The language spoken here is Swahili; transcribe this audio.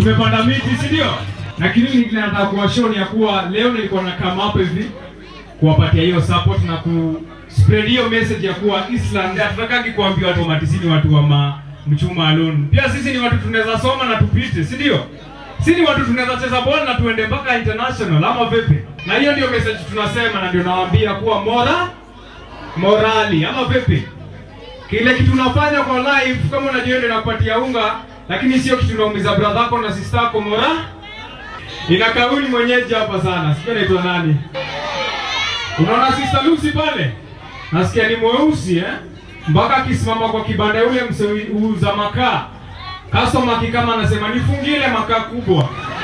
tumepanda miti, si ndio? Lakini mimi nataka kuwashow ni ya kuwa leo nilikuwa na come up hivi kuwapatia hiyo support na ku spread hiyo message ya kuwa Islam hatutakagi kuambia watu wa matisini watu wa ma, mchuma alone. Pia sisi ni watu tunaweza soma na tupite, si ndio? Sisi ni watu tunaweza cheza ball na tuende mpaka international ama vipi? Na hiyo ndio message tunasema na ndio nawaambia kuwa mora morali ama vipi? Kile kitu unafanya kwa live kama unajua ndio nakupatia unga, lakini sio kitu unaumiza brother yako na sister yako mora. Ina kauli mwenyeji hapa sana. Sijui anaitwa nani? Unaona sister Lucy pale? Nasikia ni mweusi eh? Mpaka akisimama kwa kibanda yule mseuza makaa. Customer akikama anasema nifungie ile makaa kubwa.